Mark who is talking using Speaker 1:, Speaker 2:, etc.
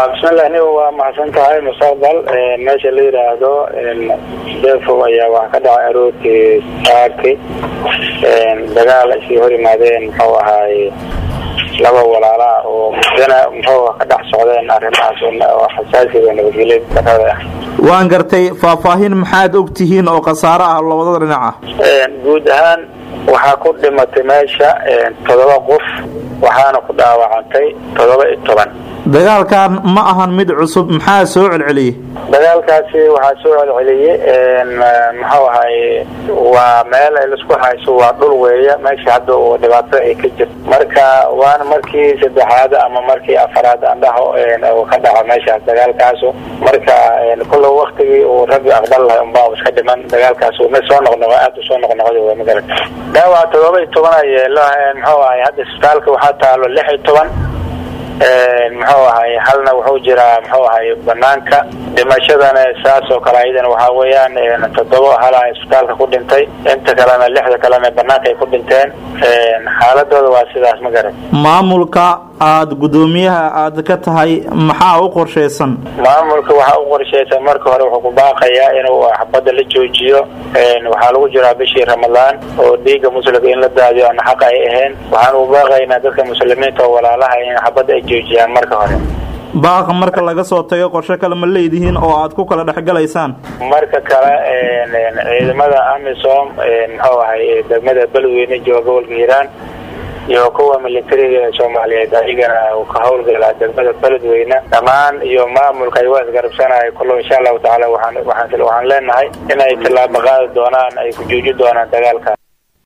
Speaker 1: bismillah aniga waa mahadsan tahay mustaqbal meesha la yidhaahdo defow ayaa wax ka dhacay aroortii saaki dagaal ay sii hor yimaadeen muxuu ahaay laba walaalaa oo muddana muxuu ka dhex socdeen arrimahaas oo xasaasiga nabadgelya darada ah
Speaker 2: waan gartay faahfaahin maxaad og tihiin oo khasaaro ah labada dhinac ah
Speaker 1: guud ahaan waxaa ku dhimatay meesha toddoba qof waxaana ku dhaawacantay toddoba iyo toban
Speaker 2: dagaalkan ma ahan mid cusub maxaa soo celceliyey
Speaker 1: dagaalkaasi waxaa soo celceliyey muxuu ahay waa meel ay laisku hayso waa dhul weeya meesha hadda uu dhibaato ay ka jirto marka waana markii saddexaad ama markii afaraad andhaho uu ka dhaco meeshaas dagaalkaasu marka kulla waktigii uu raggi aqbal lahay unbaa iska dhiman dagaalkaas ma soo noqnoqo aada u soo noqnoqda w magara dhaawac todoba iyo toban ayeelo muxuu ahay hadda isbitaalka waxaa taalo lix iyo toban muxuu ahay halna wuxuu jiraa muxuu ahay banaanka dhimashadana saas oo kale ayadana waxaa weeyaan toddoba hala isbitaalka ku dhintay inta kalena lixda kalena banaanka ay ku dhinteen xaaladooda waa sidaas ma garan
Speaker 2: maamulka aada guddoomiyaha aada ka tahay maxaa u qorshaysan
Speaker 1: maamulka waxaa u qorshaysan marka hore wuxuu ku baaqayaa inuu xabadda la joojiyo waxaa lagu jiraa bishii ramadaan oo dhiigga muslimka in la daadiyo ana xaq ay ahayn waxaan u baaqaynaa dadka muslimiinta oo walaalaha in xabadda ay joojiyaan marka hore
Speaker 2: baaqa marka laga soo tago qorshe kale ma leedihiin oo aad ku kala dhexgalaysaan
Speaker 1: marka kale ciidamada amisom muxuu ahay degmada beledweyne jooga gobolka hiiraan iyo kuwa militariga ee soomaaliyeed ayagana ka howlgala degmada beledweyne dhammaan iyo maamulka ay waa isgarabsanaya kullo insha allahu tacaala waxaan waxaan waxaan leenahay inay tallaabo qaadi doonaan ay ku jooji doonaan dagaalkaas